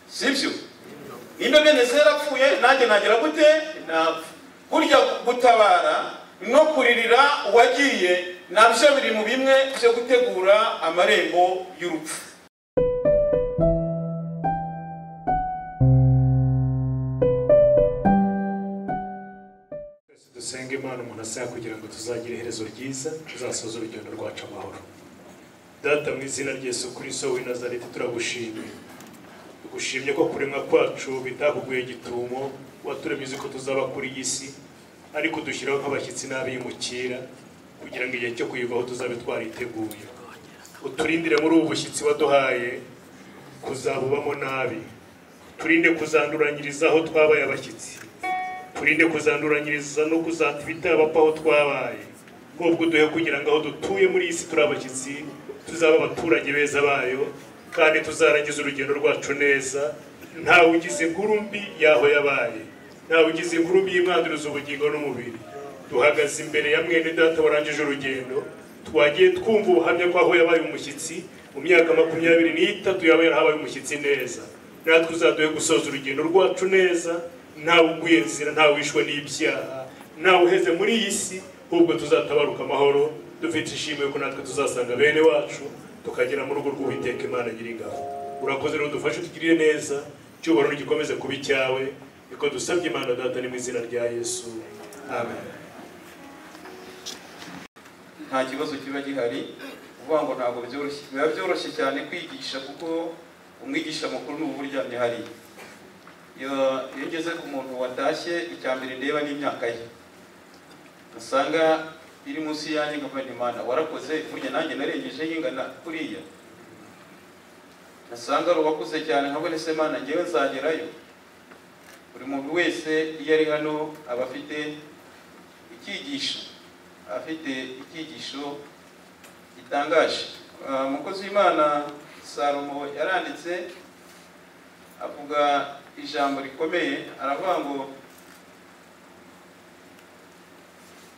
sibyo nimba bene se yarapfuye nanjye nagira gute napfa burya gutabara no kuririra uwagiye nabyo biri mu bimwe byo gutegura amarembo y'urupfu dusenga imana umuntu asaba kugira ngo tuzagire iherezo ryiza tuzasoze urugendo rwacu amahoro data mu izina ry'Yesu Kristo w'i Nazareti turagushimiye tugushimye ko kuremwa kwacu bitakuguye gitumo waturemye uzi ko tuzaba kuri iyi si ariko dushyiraho nk'abashyitsi n'abimukira kugira ngo igihe cyo kuyivaho tuzabe twariteguye uturindire muri ubu bushyitsi waduhaye kuzabubamo nabi turinde kuzanduranyiriza aho twabaye abashyitsi turinde kuzanduranyiriza no kuzata ibitaba aho twabaye nk'ubwo duhe kugira ngo aho dutuye muri iyi si turi abashyitsi tuzaba abaturage beza bayo kandi tuzarangiza urugendo rwacu neza ntawe ugize inkuru mbi y'aho yabaye ntawe ugize inkuru mbi y'imwanduruza ubugingo n'umubiri duhagaze imbere ya mwene data warangije urugendo twagiye twumva ubuhamya bw'aho yabaye umushyitsi mu myaka makumyabiri n'itatu yaba yarahabaye umushyitsi neza natwe uzaduhe gusoza urugendo rwacu neza ntawe uguye nzira ntawe wishwe n'ibyaha ntawe uheze muri iyi si ahubwo tuzatabaruka amahoro dufite ishimwe ko natwe tuzasanga bene wacu tukagera mu rugo rw'uwiteka imana nyiri ingabo urakoze rero dufashe tugirire neza cyubahiro gikomeze kuba icyawe niko dusabye imana data ni mu izina rya yesu amen nta kibazo kiba gihari uvuga ngo ntabwo byoroshye biba byoroshye cyane kwigisha kuko umwigisha mukuru ni uba uryamye hariya iyo iyo ngeze ku muntu watashye icya mbere ndeba n'imyaka ye usanga iri munsi yanjye nkava imana warakoze burya nanjye narengeje y'ingana kuriya nasanga ari uwakuze cyane nkabone se mana ngewe nzagerayo buri muntu wese iyo ari hano aba afite icyigisho afite icyigisho gitangaje Ah, umukozi w'imana salomo yaranditse avuga ijambo rikomeye aravuga ngo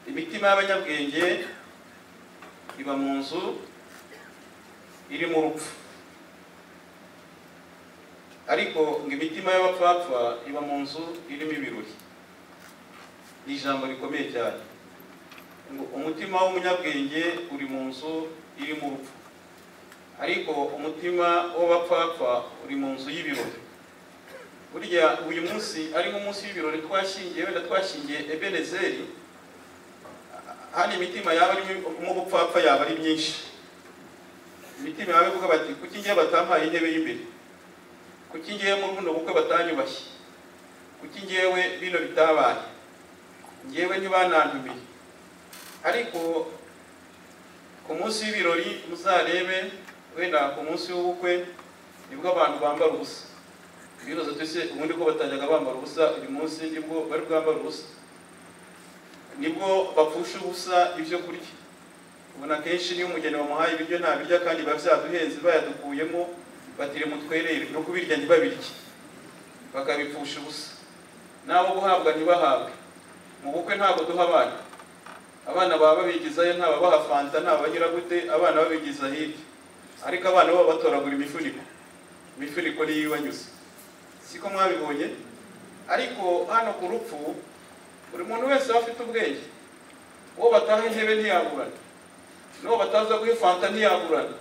imitima y'abanyabwenge iba mu nzu irimo urupfu ariko ngo imitima y'abapfapfa iba mu nzu irimo ibirori ni ijambo rikomeye cyane ngo umutima w'umunyabwenge uri mu nzu irimo urupfu ariko umutima w'abapfapfa uri mu nzu y'ibirori burya uyu munsi ari nk'umunsi w'ibirori twashingiye wenda twashingiye ebenezeri hano imitima yaba irimo ubupfapfa yaba ari myinshi imitima yaba ivuga bati kuki ngiye batampaye intebe y'imbere kuki ngiye muri buno bukwe batanyubashye kuki ngiyewe bino bitabaye ngewe ntibanantumiye ariko ku munsi w'ibirori muzarebe wenda ku munsi w'ubukwe nibwo abantu bambara ubusa ibibazo twese ubundi ko batajyaga bambara ubusa uyu munsi nibwo bari bwambara ubusa nibwo bapfusha ubusa ibyo kurya ubona akenshi niyo umugeni wamuhaye ibiryo ntabirya kandi biba byaduhenze bayadukuyemo batire mutwerere no kubirya ntibabirye bakabipfusha ubusa n'abo guhabwa ntibahabwe mu bukwe ntabwo duha abana abana baba babigizayo nta babaha fanta nta bagira gute abana babigiza hirya ariko abana baba batoragura imifuniko imifuniko niyo ibanyuze siko mwabibonye ariko hano ku rupfu buri muntu wese aba afite ubwenge uwo bataha intebe ntiyagurana n'uwo bataza guha fanta ntiyagurana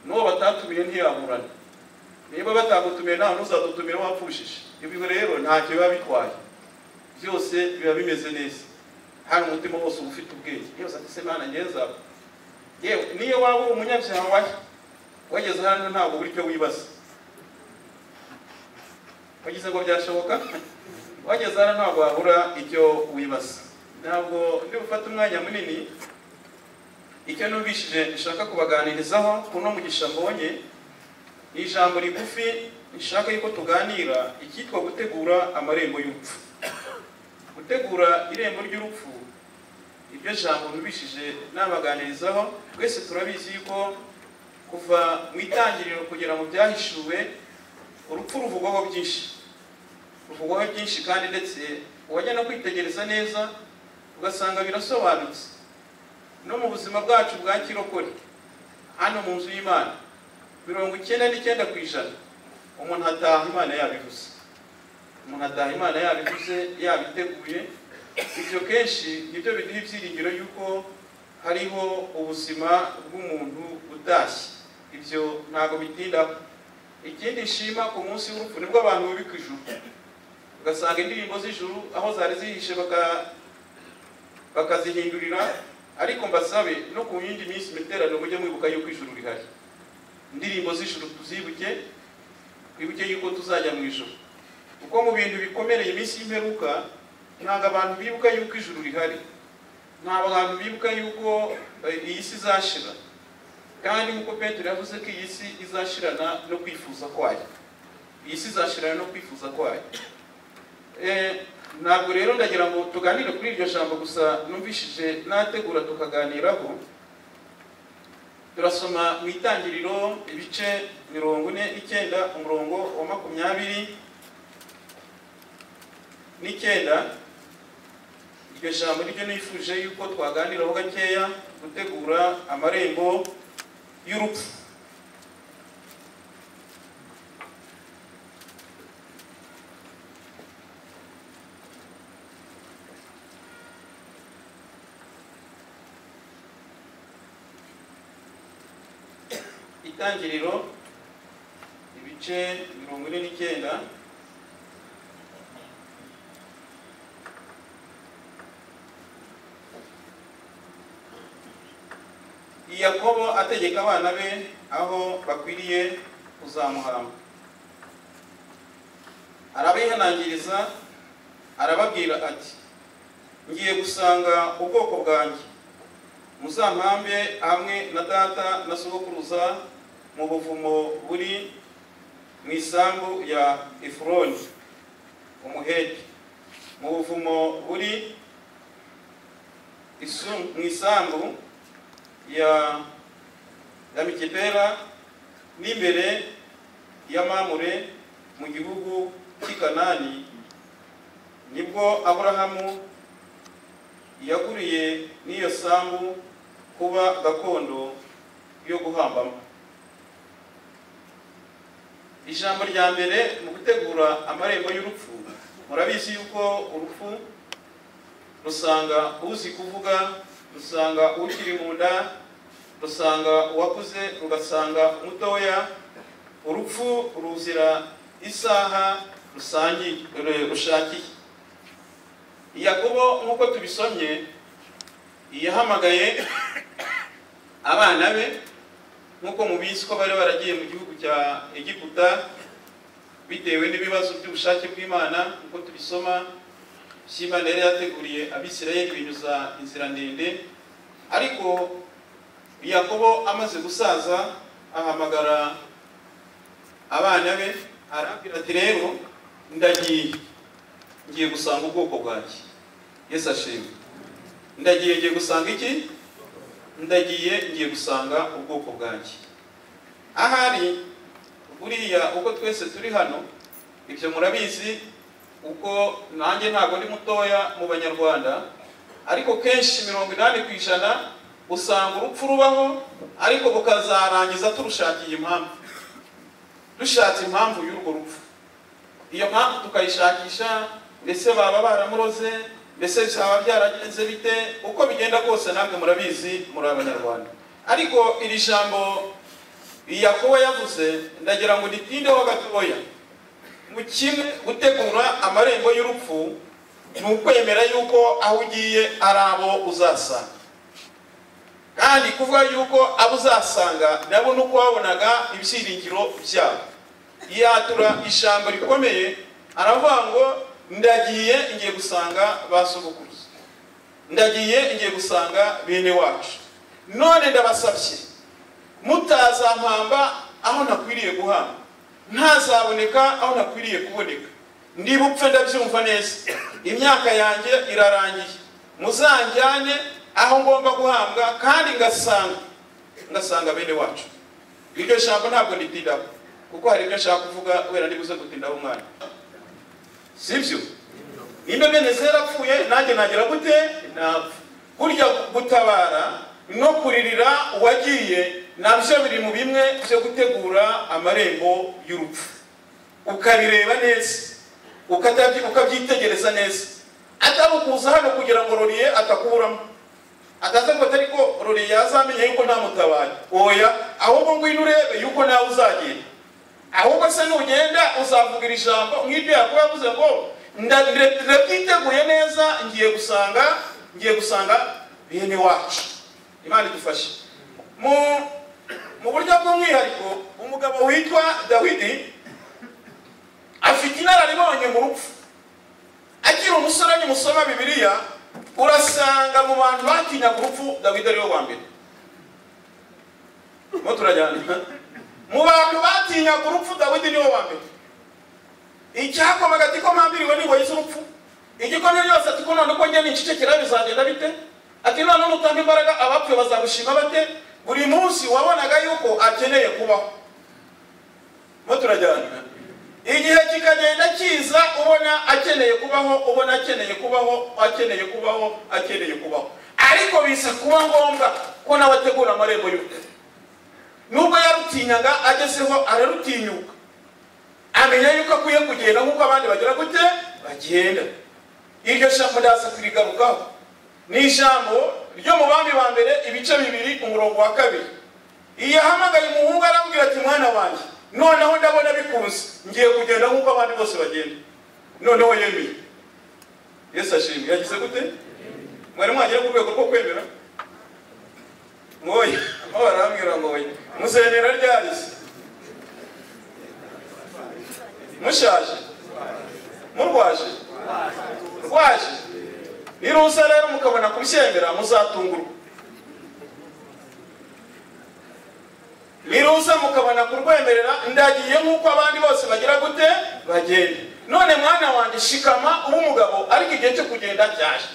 n'uwo batatumiye ntiyagurana niba batagutumiye nta n'uzadutumira wapfushije ibi rero ntacyo biba bitwaye byose biba bimeze neza hano umutima wose uba ufite ubwenge yose ati se mana ngeza yewe niyo waba uri umunyabyaha wayo wageze hano ntabwo buri cyo wibaza wagize ngo byashoboka wageze hano ntabwo wabura icyo wibaza ntabwo ndi bufate umwanya munini icyo numvishije nshaka kubaganirizaho kuno mugisha mbonye ni ijambo rigufi rishaka yuko tuganira icyitwa gutegura amarembo y'urupfu gutegura irembo ry'urupfu iryo jambo nubishije nabaganirizaho twese turabizi yuko kuva mu itangiriro kugera mu byahishuwe urupfu ruvugwaho byinshi ruvugwaho byinshi kandi ndetse wajya no kwitegereza neza ugasanga birasobanutse no mu buzima bwacu bwa kirokore hano mu nzu y'imana mirongo icyenda n'icyenda ku ijana umuntu ataha imana yabivuze umuntu ataha imana yabivuze yabiteguye ibyo kenshi nibyo biduha ibyiringiro yuko hariho ubuzima bw'umuntu utashye ibyo ntabwo bitindaho ikindi nshima ku munsi w'urupfu nibwo abantu bubika ijuru ugasanga indirimbo z'ijuru aho zari zihishe baka- bakazihindurira ariko mbasabe no ku yindi minsi miterano mujye mwibuka yuko ijuru rihari indirimbo z'ijuru tuzibuke twibuke yuko tuzajya mu ijuru kuko mu bintu bikomereye iminsi y'imperuka ntabwo abantu bibuka yuko ijuru rihari ntabwo abantu bibuka yuko eh, iyi si izashira kandi nk'uko petero yavuze ko iyi si izashirana no kwifuza kwayo iyi si izashirana no kwifuza kwayo Eh, ntabwo rero ndagira ngo tuganire kuri iryo jambo gusa numvishije nategura tukaganiraho turasoma mu itangiriro ibice mirongo ine icyenda umurongo wa makumyabiri n'icyenda iryo jambo niryo nifuje yuko twaganiraho gakeya gutegura amarembo y'urupfu itangiriro ibice mirongo ine n'icyenda yakobo ategeka abana be aho bakwiriye kuzamuhamba arabihanangiriza arababwira ati ngiye gusanga ubwoko bwanjye muzampambe hamwe na data na sogokuruza mu buvumo buri mu isambu ya efuroni umuheti mu buvumo buri isu- mu isambu ya ya mikipera n'imbere y'amamure mu gihugu cy'i kanani nibwo aburahamu yaguriye n'iyo sambu kuba gakondo yo guhambamo ijambo rya mbere mu gutegura amarembo y'urupfu murabizi yuko urupfu rusanga uzi kuvuga rusanga ukiri mu nda rusanga uwakuze rugasanga umutoya urupfu ruzira isaha rusangiye ru- rushakiye yakobo nk'uko tubisomye yahamagaye abana be nk'uko mubizi ko bari baragiye mu gihugu cya egiputa bitewe n'ibibazo by'ubushake bw'imana nk'uko tubisoma by'imana yari yateguriye abisirayeli binyuza inzira ndende ariko yakobo amaze gusaza ahamagara abana be arabwira ati rero ndagiye ngiye gusanga ubwoko bwanjye yesu ashimwe ndagiye ngiye gusanga iki ndagiye ngiye gusanga ubwoko bwanjye ahari buriya uko twese turi hano ibyo murabizi uko nanjye ntabwo ndi mutoya mu banyarwanda ariko kenshi mirongo inani ku ijana usanga urupfu rubaho ariko bukazarangiza turushakiye impamvu dushatse impamvu y'urwo rupfu iyo mpamvu tukayishakisha mbese baba baramuroze mbese byaba byaragenze bite uko bigenda kose ntabwo murabizi muri abanyarwanda ariko iri jambo yakobo yavuze ndagira ngo ritindeho gatoya mu kimwe gutegura amarembo y'urupfu ni ukwemera yuko aho ugiye ari abo uzasanga kandi kuvuga yuko abo uzasanga nabo ni uko wabonaga ibyiringiro byabo yatura ijambo rikomeye aravuga ngo ndagiye ngiye gusanga ba sogokuruza ndagiye ngiye gusanga bene wacu none ndabasabye mutazampamba aho nakwiriye guhamba ntazaboneka aho nakwiriye kuboneka ndibupfe ndabyumva neza imyaka yanjye irarangiye muzanjyane aho ngomba guhambwa kandi ngasanga ngasanga bene wacu iryo jambo ntabwo ritindaho kuko hari ibyo ashaka kuvuga wera nibuze gutindaho umwana sibyo niba bene se yarapfuye nanjye nagira gute napfa burya gutabara no kuririra uwagiye nabyo biri mu bimwe byo gutegura amarembo y'urupfu ukabireba neza ukatabyi- ukabyitegereza neza atabukuza hano kugira ngo roriye atakuramo ataza ngo atari ko roriye yazamenya yuko ntamutabaye oya ahubwo ngwino urebe yuko nawe uzagenda ahubwo se nugenda uzavugira ijambo nk'ibyo yakuba yavuze ngo nda- nda- ndabyiteguye neza ngiye gusanga ngiye gusanga bene wacu imana idufashe mu mu buryo bw'umwihariko umugabo witwa dawidi afite inararibonye mu rupfu akiri umusore nimusoma bibiliya urasanga mu bantu batinyaga urupfu dawidi ariwe wa mbere mo turajyana mu bantu batinyaga urupfu dawidi niwe wa mbere icyakomaga ati ko mpambiriwe n'ingoyi z'urupfu igikomye ryose ati ko none uko njye nicecekera bizagenda bite ati none nutanga imbaraga abapfuye bazagushima bate buri munsi wabonaga yuko akeneye kubaho mo turajyana igihe kikagenda kiza ubona akeneye kubaho ubona akeneye kubaho akeneye kubaho akeneye kubaho ariko biza kuba ngombwa ko nawe ategura amarembo y'urupfu nubwo yarutinyaga agezeho ararutinyuka amenya yuko akwiye kugenda nk'uko abandi bagera gute bagenda iryo jambo ndaza kurigarukaho ni ijambo ryo mu bami ba mbere ibice bibiri umurongo wa kabiri iyo ahamagaye umuhungu arambwira ati mwana wanjye noneho ndabona bikunze ngiye kugenda nk'uko abandi bose bagenda noneho yemeye yesu ashimwe yagize gute mwari mwagera ku rwego rwo kwemera mwoye aho barambwira ngo oya muzemera ryari se mushaje murwaje rwaje niruza rero mukabona kubyemera muzatungurwa niruza mukabona kurwemerera ndagiye nk'uko abandi bose bagira gute bagenda none mwana wanjye shikama ube umugabo ariko igihe cyo kugenda cyaje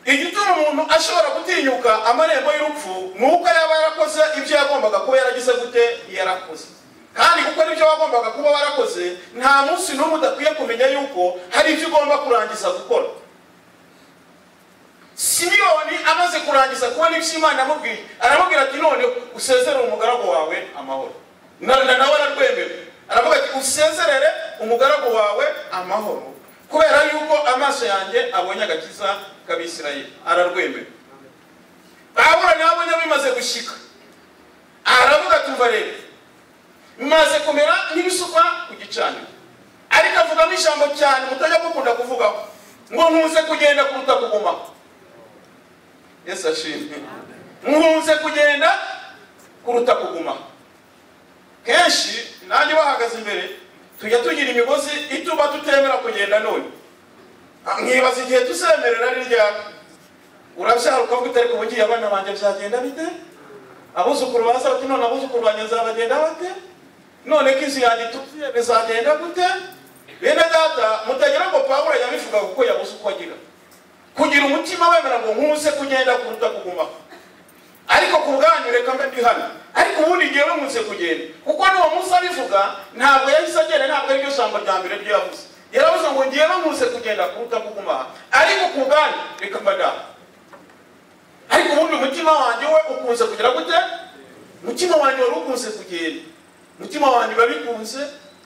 igituma umuntu ashobora gutinyuka amarembo y'urupfu ni uko yaba yarakoze ibyo yagombaga kuba yaragize gute yarakoze kandi gukora ibyo wagombaga kuba warakoze nta munsi n'umwe udakwiye kumenya yuko hari ibyo ugomba kurangiza gukora simiyoni amaze kurangiza kubona ibyo imana amubwiye aramubwira ati none usezerere umugaragu wawe amahoro Na- na- nawe ararwemewe aravuga ati usezerere umugaragu wawe amahoro kubera yuko amaso yanjye abonye agakiza k'abisirayeli ararwemewe pawulo nawe abonye bimaze gushyika aravuga ati umva rero maze kumera nk'ibisukwa ku gicaniro ariko avugamo ijambo cyane mutajya mukunda kuvugaho ngo nkunze kugenda kuruta kugumaho yesu ashimwe nkunze kugenda kuruta kuguma kenshi nanjye bahagaze imbere tujya tugira imigozi ituma tutemera kugenda none Ah, nkibaza igihe tuzemerera ari ryari urabyara ukavuga utari kubugiye abana banjye byagenda bite abuzukuru baza bati none abuzukuru banjye nzabagenda bate none ko inzu yanjye ituzuye bizagenda gute bene data mutagira ngo pawulo yabivuga kuko yabuze uko agira kugira umutima wemera ngo nkuze kugenda kuruta kugumaho ariko ku bwanyu reka mbe ndi hano ariko ubundi ngewe nkunze kugenda kuko n'uwo munsi abivuga ntabwo yahise agenda ntabwo ariryo jambo rya mbere ryo yavuze yaravuze ngo ngewe nkunze kugenda kuruta kugumaha ariko ku bwanyu reka mba ndaha ariko ubundi umutima wanjye we ukunze kugira gute umutima wanjye wari ukunze kugenda umutima wanjye biba bikunze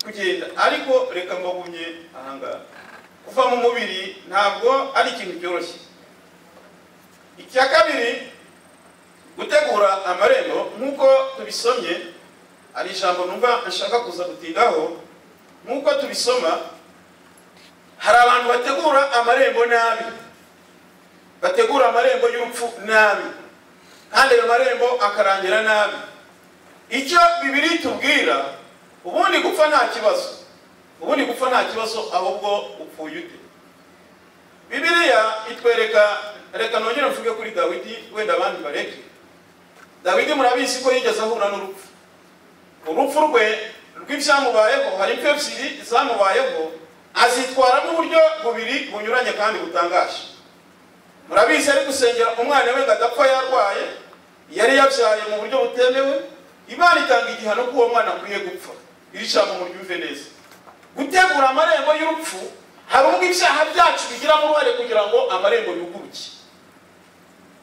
kugenda ariko reka mbagumye ahangaha kuva mu mubiri ntabwo ari ikintu cyoroshye icya kabiri gutegura amarembo nk'uko tubisomye ari ijambo numva nshaka kuza gutindaho nk'uko tubisoma hari abantu bategura amarembo nabi bategura amarembo y'urupfu nabi kandi ayo marembo akarangira nabi icyo bibiri itubwira ubundi gupfa nta kibazo ubundi gupfa nta kibazo ahubwo upfuye ute bibiliya itwereka reka nongere mvuge kuri dawidi wenda abandi bareke dawidi murabizi ko yigeze ahura n'urupfu urupfu rwe rw'ibyamubayeho hari impfu ebyiri zamubayeho azitwaramo uburyo bubiri bunyuranye kandi butangaje murabizi ari gusengera umwana we ngo adapfa yarwaye yari yabyaye mu buryo butemewe imana itanga igihano ko uwo mwana akwiye gupfa iri jambo muryumve neza gutegura amarembo y'urupfu hari ubwo ibyaha byacu bigiramo uruhare kugira ngo amarembo yuguruke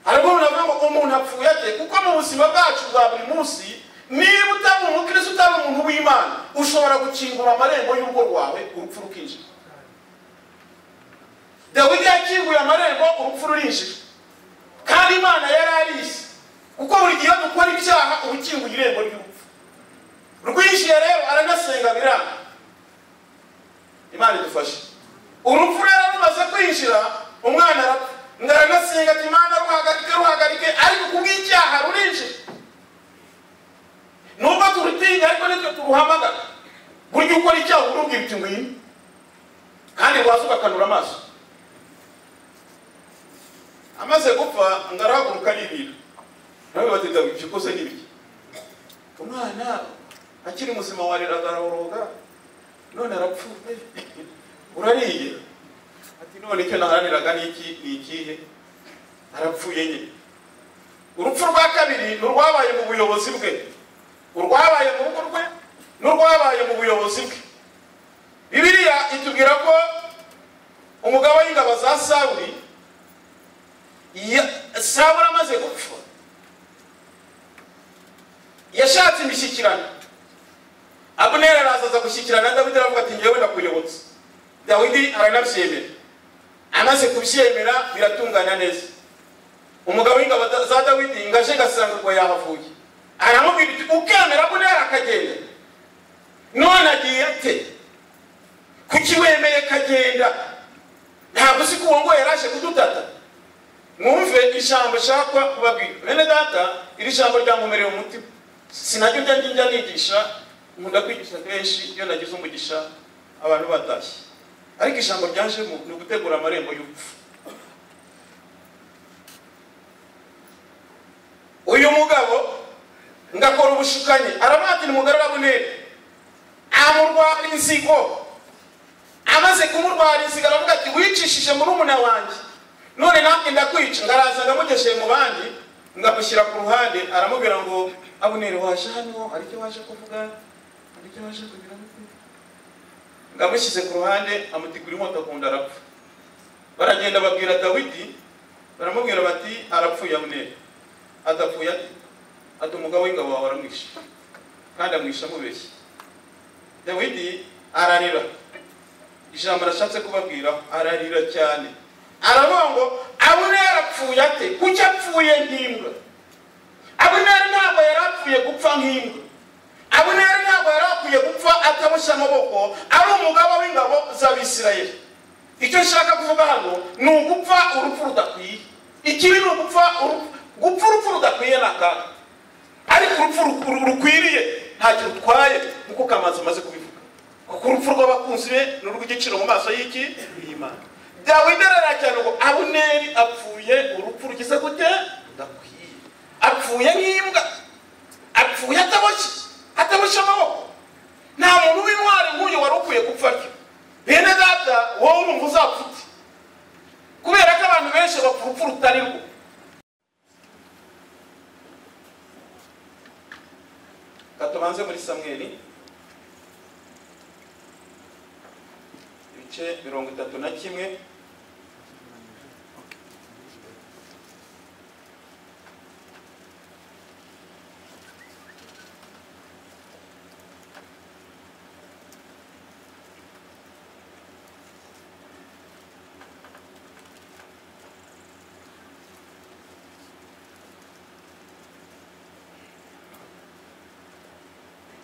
hari ubwo umuntu avuga ngo umuntu apfuye ate kuko mu buzima bwacu bwa buri munsi niba utari umukristo utari umuntu w'imana ushobora gukingura amarembo y'urugo rwawe urupfu rukinjira dawidi yakinguye amarembo urupfu rurinjira kandi imana yari arizi kuko buri gihe dukora ibyaha uba ukinguye irembo ry'urupfu rwinjiye rero aranasenga biranga imana idufashe urupfu rero rumaze kwinjira umwana arapfa ngo aranasenga ati imana ruhagarike ruhagarike ariko kubw'icyaha rurinjira nubwo turutinya ariko nitwe turuhamagara burya ukora icyaha uba urubwira uti ngwino kandi waza ugakanura amaso amaze gupfa ngo arahaguruka aribira nawe bati dawidi ibyo ukoze ni bike umwana akiri muzima wariraga arahoroga none arapfuye urariye ati none icyo naharaniraga ni iki ni ikihe arapfuye nyine urupfu rwa kabiri ni urwabaye mu buyobozi bwe urwabaye mu rugo rwe n'urwabaye mu buyobozi bwe bibiliya itubwira ko umugabo w'ingabo za sawuri ya- sawuri amaze gupfa yashatse imishyikirano abuneri araza aza gushyikirana na dawidi aravuga ati ngewe ndakuyobotse dawidi aranabyemera amaze kubyemera biratungana neza umugabo w'ingabo za dawidi ngaje gasanga ubwo yahavuye aramubwira ati ukemera bunera akagenda none agiye ate kuki wemeye kagenda ntabwo uzi ko uwo ngo yaraje kudutata mwumve ijambo nshaka kubabwira bene data iri jambo ryankomereye umutima sinajya ujya njya nigisha nkunda kwigisha kenshi iyo nagize umugisha abantu batashye ariko ijambo ryajemo ni ugutegura amarembo y'urupfu uyu mugabo ngakora ubushukanyi aramuhatira umugore urabunera amurwara inzigo amaze kumurwara inzigo aravuga ati wicishije murumuna wanjye none namwe ndakwica ngaraza ndamugeshe mu bandi ngamushyira ku ruhande aramubwira ngo abuneri waje hano hari icyo waje kuvuga hari icyo waje kugira ngamushyize ku ruhande amutikura inkota ku nda arapfa baragenda babwira dawidi baramubwira bati arapfuye abuneri adapfuye ati ati umugabo w'ingabo wawe aramwishe kandi amwishe amubeshye dawidi ararira ijambo arashatse kubabwira ararira cyane aravuga ngo abune yarapfuye ate kuki apfuye nk'imbwa abuneri ntabwo yari apfuye gupfa nk'imbwa abuneri ntabwo yari akwiye gupfa ataboshye amaboko ari umugabo w'ingabo z'abisirayeli icyo nshaka kuvuga hano ni ugupfa urupfu rudakwiye ikibi ni ugupfa urupfu- gupfa urupfu rudakwiye ni akaga ariko urupfu ru- ru- rukwiriye ntacyo rutwaye nkuko kamazi amaze kubivuga kuko urupfu rw'abakunzi be ni urw'igiciro mu maso y'iki y'imana dawidi araracyane ngo abuneri apfuye urupfu rugize gute rudakwiye apfuye nk'imbwa apfuye ataboshye ataboshye amaboko nta muntu w'intwari nk'uyu wari ukwiye gupfa atyo bene data wowe urumva uzapfa ute kubera ko abantu benshi bapfa urupfu rutari rwo katubanze muri samweli ibice mirongo itatu na kimwe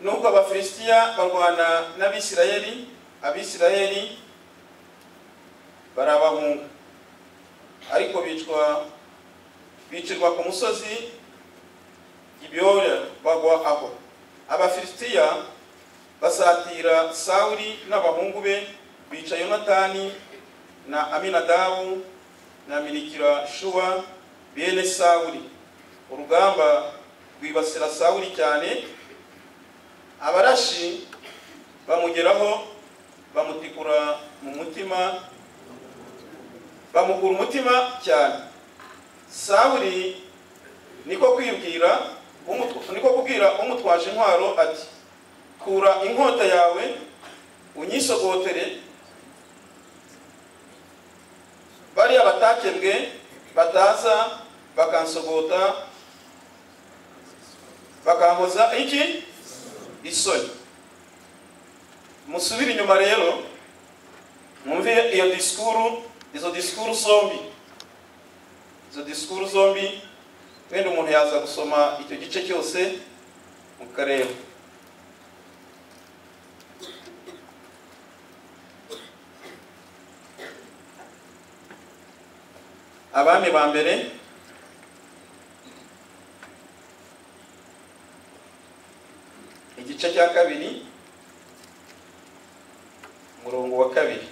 nuko abafilisitiya barwana n'abisirayeli abisirayeli barabahunga ariko bicwa bicirwa ku musozi ibyora bagwa aho abafilisitiya basatira sawuli n'abahungu be bica yonatani na aminadabu na minikira shuwa bene sawuli urugamba rwibasira sawuli cyane abarashi bamugeraho bamutikura mu mutima bamugura umutima cyane sawuli niko kwibwira umutu- niko kubwira umutwaje intwaro ati kura inkota yawe unyisogotere bariya batakebwe bataza bakansogota bakankoza iki isoni musubire inyuma rero mwumve iyo disikuru izo disikuru zombi izo disikuru zombi wenda umuntu yaza gusoma icyo gice cyose mukareba abami ba mbere igice cya kabiri umurongo wa kabiri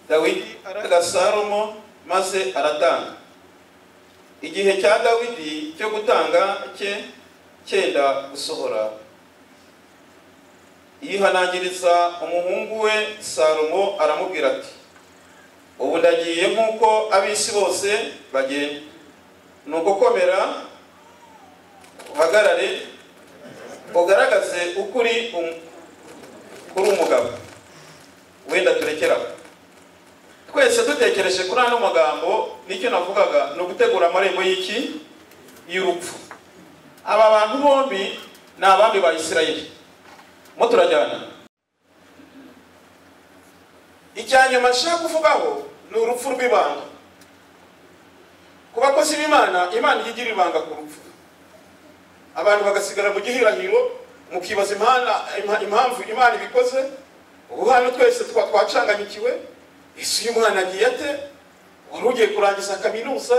dawidi araga salomo maze aratanga igihe cya dawidi cyo gutanga cye cyenda gusohora yihanangiriza umuhungu we salomo aramubwira ati ubu ndagiye nk'uko ab'isi bose bagenda ni ugukomera uhagarare ugaragaze uko uri um- uri umugabo wenda turekeraho twese dutekereje kuri ano magambo nicyo navugaga ni ugutegura amarembo y'iki y'urupfu aba bantu bombi ni abami ba isirayeli mo turajyana icya nyuma nshaka kuvugaho ni urupfu rw'ibanga ku bakozi b'imana imana ijya igira ibanga ku rupfu abantu bagasigara mu gihirahiro mukibaza impana- impamvu imana ibikoze ubu hano twese tuba twacanganyikiwe ese uyu mwana agiye ate wari ugiye kurangiza kaminuza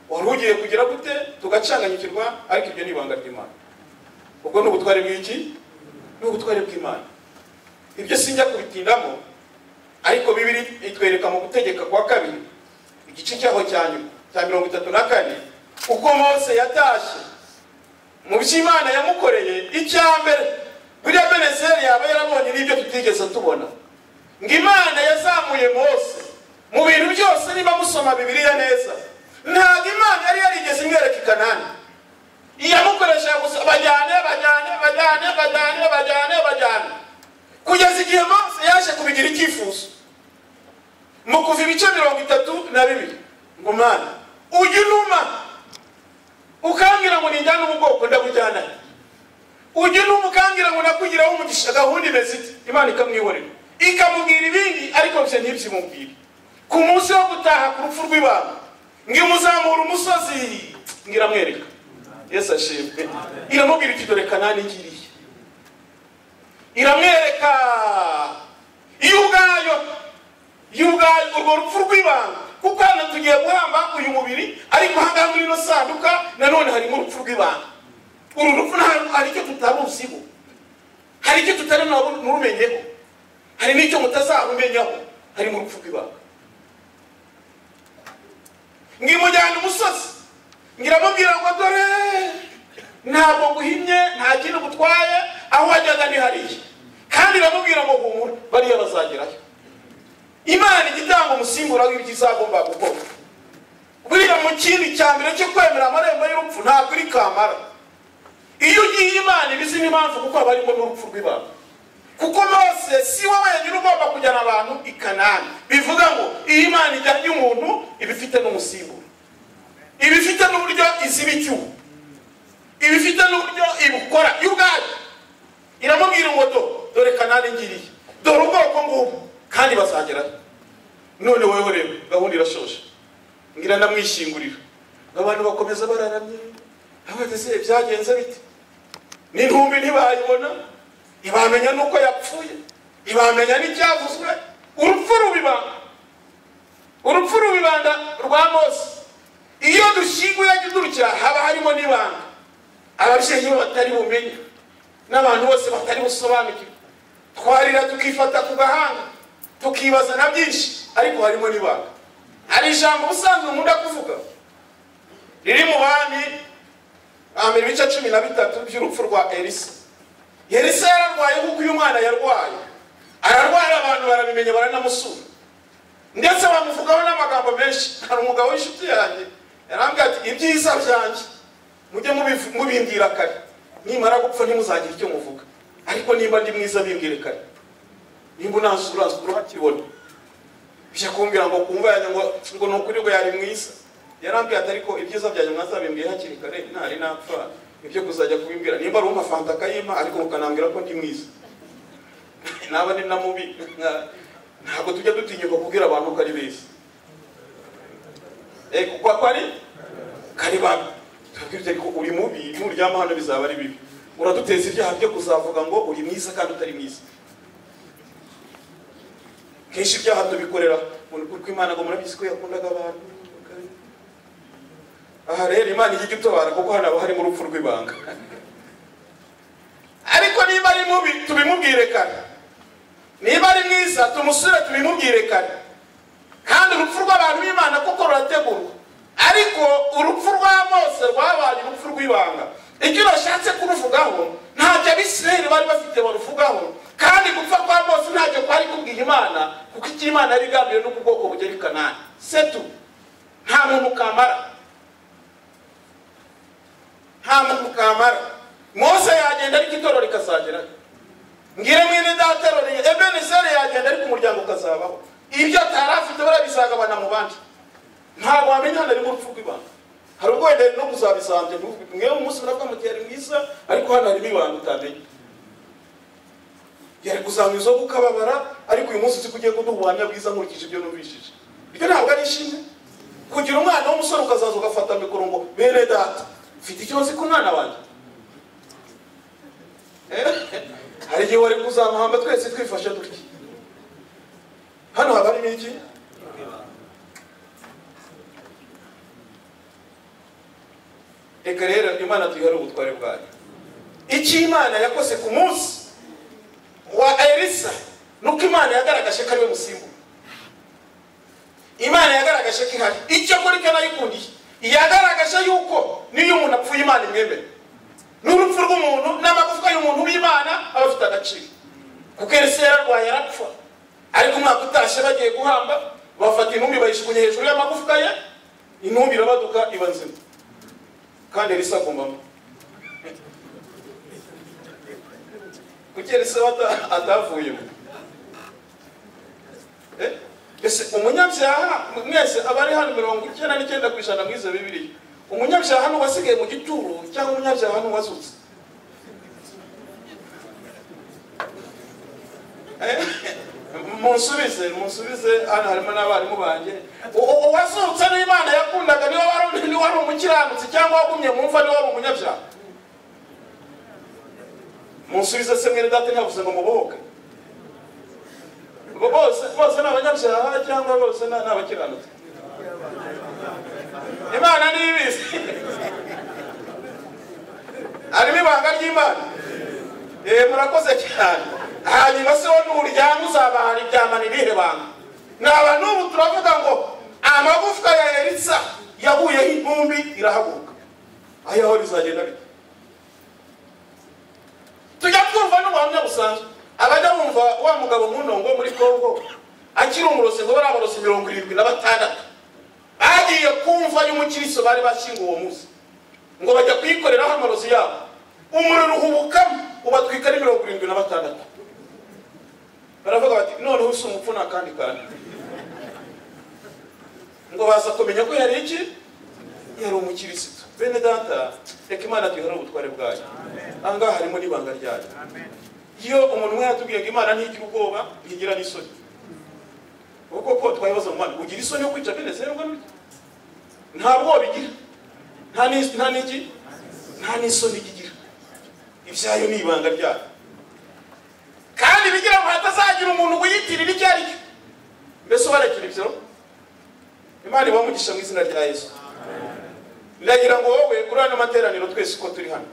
wari ugiye kugira gute tugacanganyikirwa ariko ibyo ni ibanga ry'imana ubwo ni ubutware bw'iki ni ubutware bw'imana ibyo sinjya kubitindamo ariko bibiri itwereka mu gutegeka kwa kabiri igice cyaho cya nyuma cya mirongo itatu na kane uko mose yatashye mu byo imana yamukoreye icya mbere buriya benezeri yaba yarabonye n'ibyo tutigeze tubona ngo imana yazamuye mose mu bintu byose niba musoma bibiliya neza ntabwo imana yari yarigeze imwereka i kanani iyamukoresha gusa bajyane bajyane bajyane bajyane bajyane bajyane kugeza igihe mose yaje kubigira icyifuzo mu kuva ibice mirongo itatu na bibiri ngo mana ujye unuma ukambwira ngo ninjyane ubu bwoko ndabujyana ujye unuma ukambwira ngo nakugiraho umugisha gahunda imeze ite imana ikamwihorera ikamubwira ibindi ariko byo ntibyimubwire ku munsi wo gutaha ku rupfu rw'ibanga ngimuzamura umusozi ngiramwereka yesu ashimwe iramubwira iti dore kanani ngiriye iramwereka iyo ubwayo iyo ubwayo urwo rupfu rw'ibanga kuko hano tugiye guhamba uyu mubiri ariko ahangaha muri ino sanduka nanone harimo urupfu rw'ibanga uru rupfu nta- hari icyo tutaruziho hari icyo tutari naru- nurumenyeho hari n'icyo mutazarumenyaho harimo urupfu rw'ibanga ngimujyana umusozi ngiramubwira ngo dore ntabwo nguhimye nta kintu gutwaye aho wajyaga ni hariya kandi iramubwira ngo humura bariya bazagerayo imana ijya itanga umusimbura w'ibyo izagomba gukora buriya mu kindi cya mbere cyo kwemera amarembo y'urupfu ntabwo iri kamara iyo ugiye imana iba izi n'impamvu kuko haba harimo n'urupfu rw'ibanga kuko mose si we wenyine ugomba kujyana abantu i kanani bivuga ngo iyo imana ijyanye umuntu iba ifite n'umusiburo iba ifite n'uburyo iziba icyuho iba ifite n'uburyo ibukora yo ubwayo iramubwira ngo do dore kanani ngiriye dore ubwoko ngubu kandi bazagerayo none wowe rero gahunda irashoje ngira ndamwishingurira abantu bakomeza bararamye abageze byagenze bite n'intumbi ntibayibona ntibamenya n'uko yapfuye ntibamenya n'icyavuzwe urupfu rubibanda urupfu rubibanda rwa mose iyo dushyinguye dutya haba harimo n'ibanga ababyeyi be batari bumenye n'abantu bose batari busobanukirwe twarira tukifata ku gahanga tukibaza na byinshi ariko harimo n'ibanga hari ijambo ubusanzwe nkunda kuvuga riri mu bami hambere ibice cumi na bitatu by'urupfu rwa elisa Elisa yararwaye kuko uyu mwana yarwaye ararwara abantu barabimenya baranamusura ndetse bamuvugaho n'amagambo menshi hari umugabo w'inshuti yanjye yarambwira ati ibyiza byanjye mujye mubiv- mubimbwira kare nimara gupfa ntimuzagire icyo muvuga ariko nimba ndi mwiza bimbwire kare nimba unasura urakibona bijya kumbwira ngo kumva yanjye ngo ngo ni ukuri ngo yari mwiza yarambwiye ati ariko ibyiza byanjye mwazabimbwiye hakiri kare ntari napfa ibyo kuzajya kubimbwira nimba ari umva akayima ariko mukanambwira ko ndi mwiza naba ni na mubi nka- ntabwo tujya dutinyuka kubwira abantu ko ari beza eh kuko ako ari kari babi tubabwira ko uri mubi nuryama hano bizaba ari bibi uraduteza ibyaha byo kuzavuga ngo uri mwiza kandi utari mwiza kenshi ibyaha tubikorera mu rukuri rw'imana ngo murabizi ko yakundaga abantu aha rero imana ijya itubara kuko hano haba harimo urupfu rw'ibanga ariko niba ari mubi tubimubwire kare niba ari mwiza tumusure tubimubwire kare kandi urupfu rw'abantu b'imana kuko rurategurwa ariko urupfu rwa mose rwabaye urupfu rw'ibanga icyo bashatse kuruvugaho ntacyo abisirayeli bari bafite baruvugaho kandi gupfa kwa mose ntacyo kwari kubwiha imana kuko icyo imana yari igambiriye no ku bwoko bugera i kanani setu nta muntu kamara nta muntu kamara mose yagenda ariko itorero rikazagerayo ngire mwene dateroriye ebeneseri yagenda ariko umuryango ukazabaho ibyo atari afite barabisagabana mu bandi ntabwo wamenya hano harimo urupfu rw'ibanga hari ubwo wenda no kuzabisambya ntuvuge mwewe umunsi muravuga muti yari mwiza ariko hano harimo ibanga utamenya yari kuzanywa izo gukababara ariko uyu munsi uzi ko ugiye kuduha ubuhamya bwiza nkurikije ibyo numvishije ibyo ntabwo ari ishimwe kugira umwana w'umusore ukazaza ugafata mikoro ngo bene data mfite icyo nzi ku mwana wanjye Eh, hari igihe wari kuzamuhamba twese twifashe dutya hano haba harimo iki reka rero imana tuyihere ubutware bwayo icyo imana yakoze ku munsi wa elisa nuko imana yagaragaje ko ari we musimbura imana yagaragaje ko ihari icyo kuri cyo nayikundiye yagaragaje yuko niyo umuntu apfuye imana imwemera n'urupfu rw'umuntu n'amagufwa y'umuntu w'imana aba afite agaciro kuko elisa yararwaye arapfa ariko umwaka utashye bagiye guhamba bafata intumbi bayijugunya hejuru y'amagufwa ye intumbi irabaduka iba nzima kandi elisa agomba kuki elisa we ata- atavuyemo Eh? ese umunyabyaha mwese abari hano mirongo icyenda n'icyenda ku ijana mwize bibiri umunyabyaha n'uwasigaye mu gituro cyangwa umunyabyaha n'uwazutse Eh? munsubize munsubize hano harimo n'abarimu banjye U- u- uwazutse niyo imana yakundaga niwe wari niwe wari umukiranutsi cyangwa wagumye mu mva niwe wari umunyabyaha munsubize se mwene data ntiyavuze ngo mubohoke Bo- bose bose ni abanyabyaha cyangwa bose ni ni abakiranutsi imana niyo ibizi harimo ibanga ry'imana Eh, murakoze cyane hanyuma se wo nuryama uzabahara iryamana irihe banga naba n'ubu turavuga ngo amagufwa ya elisa yaguyeho intumbi irahaguruka aho aho bizagenda bite tujya twumva n'ubuhamya busanzwe abajya bumva wa mugabo munongo muri kongo akiri umurozi ngo baraborosa mirongo irindwi na batandatu bagiye kumva y'umukiristo bari bashyinguwe uwo munsi ngo bajya kuyikoreraho amarozi yabo umuriro uhubukamo ubatwika ari mirongo irindwi na batandatu baravuga bati noneho si umupfu nta kandi kandi ngo baza kumenya ko yari iki yari umukirisitu bene data reka imana duhere ubutware bwayo ahangaha harimo n'ibanga ryayo iyo umuntu umwe yatubwiye ngo imana ntigira ubwoba ntigira n'isoni kuko ko twayibaza mu mana ugira isoni yo kwica bene zerwa n'urya nta bwoba igira nta n'is- nta n'iki nta n'isoni igira ibyayo ni ibanga ryayo kandi bigira ngo hatazagira umuntu uyitirira icyo ari cyo mbese ubarekera ibyo imana ibamugisha mu izina rya yesu ndagira ngo wowe kuri ano materaniro twese uko turi hano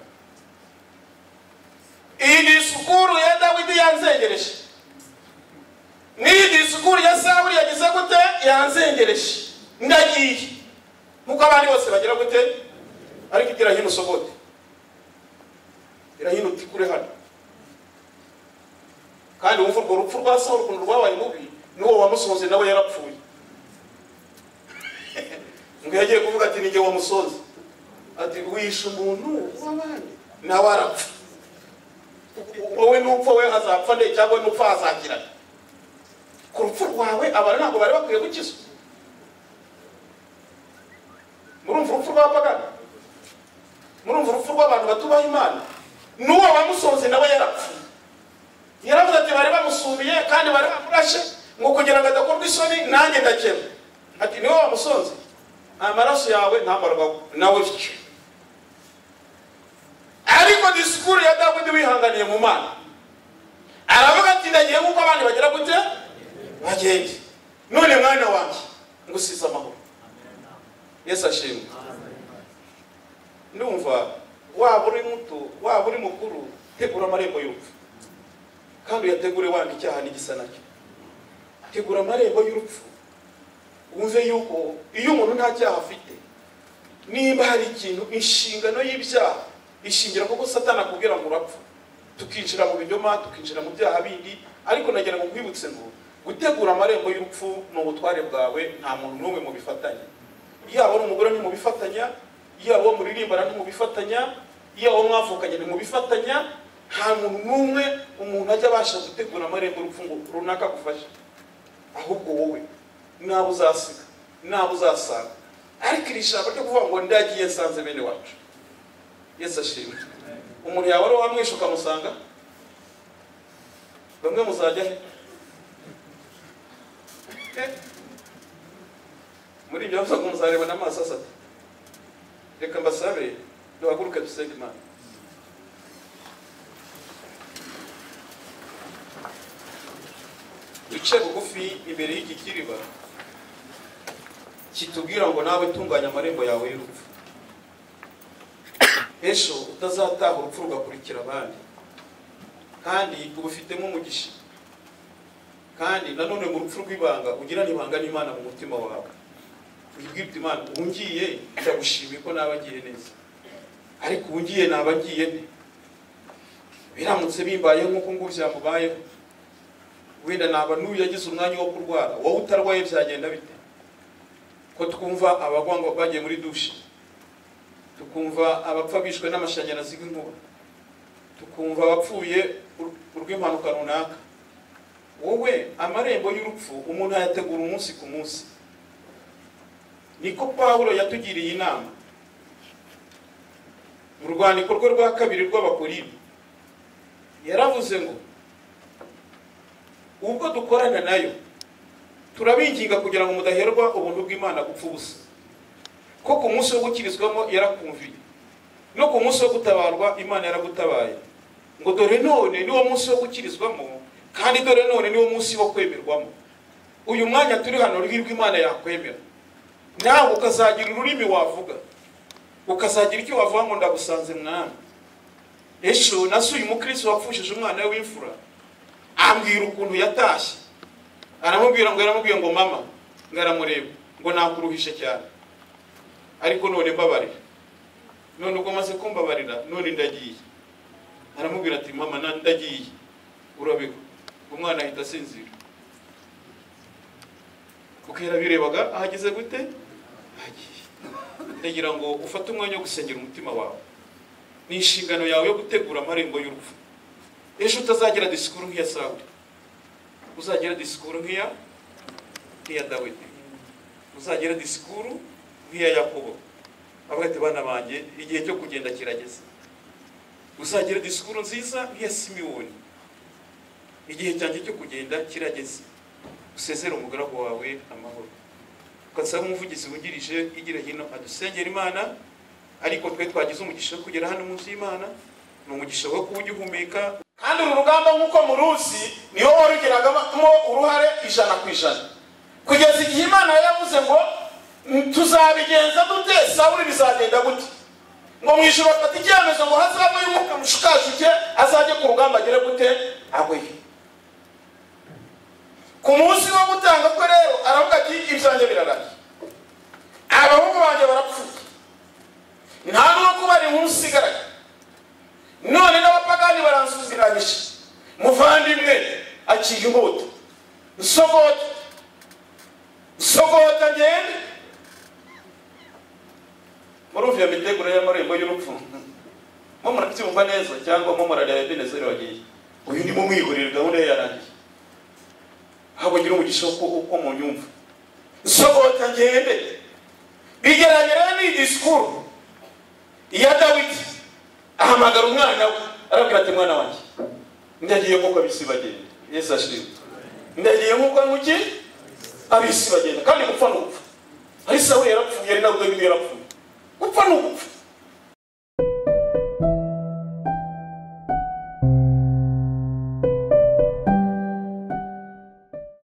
iyi disikuru ya dawidi yanzengereje n'iyi disikuru ya sawuli yagize gute yanzengereje ndagiye nkuko abandi bose bagira gute ariko igira hino usogote irahino utikure hano kandi wumva urwo rupfu rwa sawuli ukuntu rwabaye mubi n'uwo wamusohoze nawe yarapfuye ngo yagiye kuvuga ati nijye wamusoza ati wishe umuntu w'abandi nawe arapfa wowe nupfa we hazapfa nde cyangwa nupfa hazakirana ku rupfu rwawe abantu ntabwo bari bakwiye gukizwa murumva urupfu rw'abapagana murumva urupfu rw'abantu batubaha imana n'uwo wamusohoze nawe yarapfuye yaravuze ati bari bamusumiye kandi bari bamurashe ngo kugira ngo adakorwa isoni nanjye ndakema ati niwe wamusonze amaraso yawe ntamarwa nawe bityo ariko disikuru ya dawudi wihanganiye mu mana aravuga ati ndagiye nk'uko abandi bagira gute bagende none mwana wanjye ngo usize amahoro yesu ashimwe ndumva waba uri muto waba uri mukuru tegura amarembo y'urupfu kandi uyategure wanga icyaha n'igisa nacyo tegura amarembo y'urupfu wumve yuko iyo umuntu nta cyaha afite niba hari ikintu inshingano y'ibyaha ishingira kuko satana akubwira ngo urapfa tukinjira mu binyoma tukinjira mu byaha bindi ariko nagira ngo nkwibutse ngo gutegura amarembo y'urupfu ni ubutware bwawe nta muntu n'umwe mu bifatanye yaba ari umugore ntimubifatanya yaba uwo muririmbana ntimubifatanya yaba uwo mwavukanye ntimubifatanya nta muntu n'umwe umuntu ajya abasha gutegura amarembo y'urupfu ngo runaka agufashe ahubwo wowe nabo uzasiga nabo uzasanga ariko iri jambo ryo kuvuga ngo ndagiye nsanze bene wacu yesu ashimwe umuntu yawe ari uwamwishe ukamusanga bamwe muzajya he muri ibyo bavuga ngo muzareba n'amaso asate reka mbasabe duhaguruke dusenge imana duce bugufi imbere y'iki kiriba kitubwira ngo nawe tunganya amarembo yawe y'urupfu ejo utazataha urupfu rugakurikira abandi kandi ubufitemo umugisha kandi nanone mu rupfu rw'ibanga ugirana ibanga n'imana mu mutima wawe wibwibye imana ubu ngiye ndagushimiye ko naba agiye neza ariko ubu ngiye naba agiye nde biramutse bimbayeho nk'uko ngubu byamubayeho wenda naba n'uyu yagize umwanya wo kurwara wowe utarwaye byagenda bite ko twumva abagwangwa bagiye muri dushe tukumva abapfa bishwe n'amashanyarazi y'inkuba tukumva abapfuye urw'impanuka runaka wowe amarembo y'urupfu umuntu ayategura umunsi ku munsi niko pawulo yatugiriye inama mu rwandiko rwe rwa kabiri rw'abakoribi yaravuze ngo ubwo dukorana nayo turabinginga kugira ngo mudaherwa ubuntu bw'imana gupfa ubusa ko ku munsi wo gukirizwamo yarakumviye no ku munsi wo gutabarwa imana yaragutabaye ngo dore none niwo munsi wo gukirizwamo kandi dore none niwo munsi wo kwemerwamo uyu mwanya turi hano rwirwa imana yakwemera nawe ukazagira ururimi wavuga ukazagira icyo wavuga ngo ndagusanze mwami ejo nasuye umukristo wapfushije umwana we w'imfura ambwira ukuntu yatashye aramubwira ngo yaramubwiye ngo mama ngo aramureba ngo nakuruhishe cyane ariko none mbabarira none ubwo maze kumbabarira none ndagiye aramubwira ati mama ndagiye urabiko umwana ahita asinzira kuko yarabirebaga ahageze gute agiye ndagira ngo ufate umwanya wo gusengera umutima wawe ni inshingano yawe yo gutegura amarembo y'urupfu ejo utazagira disikuru nk'iya sawuri uzagira disikuru nk'iya nk'iya dawidi uzagira disikuru nk'iya yakobo avuga ati bana banjye igihe cyo kugenda kirageze uzagira disikuru nziza nk'iya simiyoni igihe cyanjye cyo kugenda kirageze usezere umugaragu wawe amahoro ugasaba umuvugizi wungirije igira hino adusengera imana ariko twe twagize umugisha wo kugera hano munsi y'imana ni umugisha wo kuba ugihumeka kandi uru rugamba nk'uko muruzi niwo warugeragamo uruhare ijana ku ijana kugeza igihe imana yavuze ngo tuzabigenza dute sawuri bizagenda gute ngo mu ijoro afata icyemezo ngo hazaba y'umwuka mushukashuke azajye ku rugamba agere gute agweye ku munsi wo gutanga kwe rero aravuga ati ibyanjye biraraye abahungu banjye barapfuye nta n'uwo kubara inkuru usigaraye none n'abapagani baransuziranyije muvandimwe aciye inkota nsogota nsogota ngende murumva iyo miteguro y'amarembo y'urupfu mo murabyumva neza cyangwa mo murareba ebenezeri wagiye uyu ni mu mwihurire gahunda ye yarangiye ntabwo ngira umugisha uko uko munyumva sohoka ngende bigeragera ni disikuru iya dawidi ahamagara umwana we arabwira ati mwana wanjye ndagiye nk'uko abisi bagenda yesu ashimwe ndagiye nk'uko muke abisi bagenda kandi gupfa ni ugupfa ari sawe yarapfuye ari nawe yarapfuye gupfa ni ugupfa